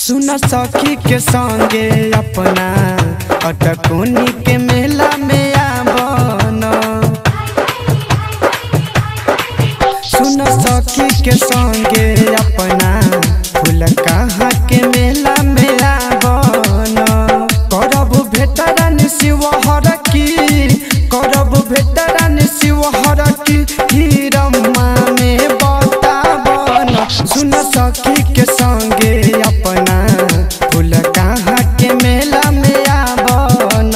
सुन सखी के संगे अपना अटकोनी के मेला में आवन सुन सखी के संगे अपना फूल कहाँ के मेला में आवन करब भेटरन शिवहर की करब भेटरन शिवहर की हीरमा में बतावन सुन सखी के संगे अपना फूल कहाँ के मेला में आवन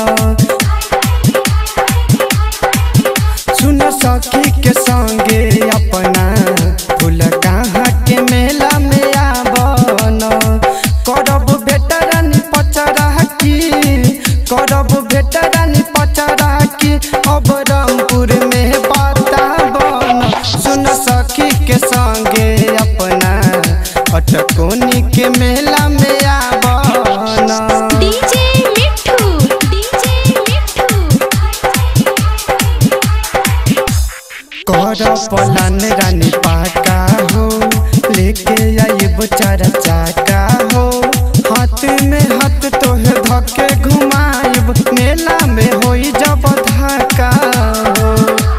सुन सखी के संगे अपना फूल कहाँ के मेला में आवन करब भेटरन पचरा की करब भेटरन पचरा की अब रामपुर में बतावन सुन सखी के संगे अपना अटकोनी के मेला में आवन डीजे मिठू डीजे मिठू कर पलान रानी पाका हो लेके आइब चार चाका हो हाथ में हाथ तोहे धके घुमाइब मेला में होई जब धाका हो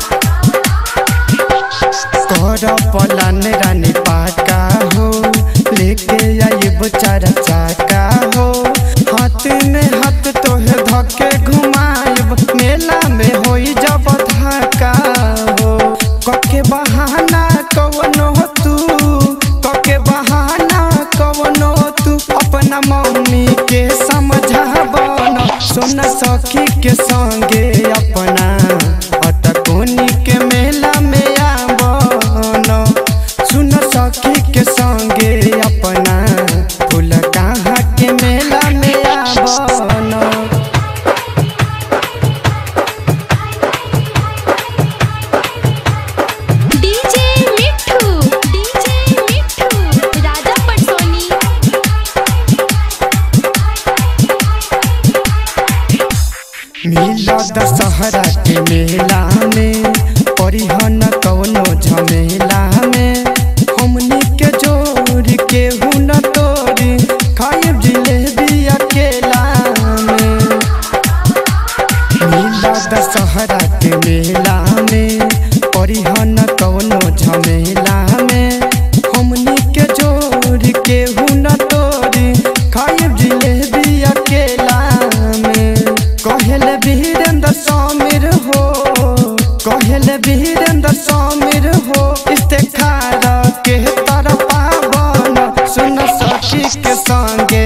कर पलान रानी पाका हो लेके आइब चार चाका हो हाथ में हाथ तोहे धके घुमाइब मेला में होई जब धाका हो कके बहाना कवनो तू कके बहाना कवनो तू अपना मम्मी के समझावन सुन सखी के संगे अपना अटकोनी के मेला में आवन सुन सखी के संगे अपना फूल कहाँ के मेला में आवन डीजे मिठू डीजे मिठू राजा पटसोनी मिला दशहरा के मेला में परिहन कौनो झमेला में हमनी के जोड़ के हुन तोरी खाइब जिलेबी अकेला में मिला दशहरा के मेला में परिहन कौनो झमेला में हमनी के जोड़ के हुन तोरी खाइब जिलेबी अकेला में कहल वीरेंद्र समीर हो कहल वीरेंद्र समीर हो इस्तेखार के तरफ पावन सुन सखी के संगे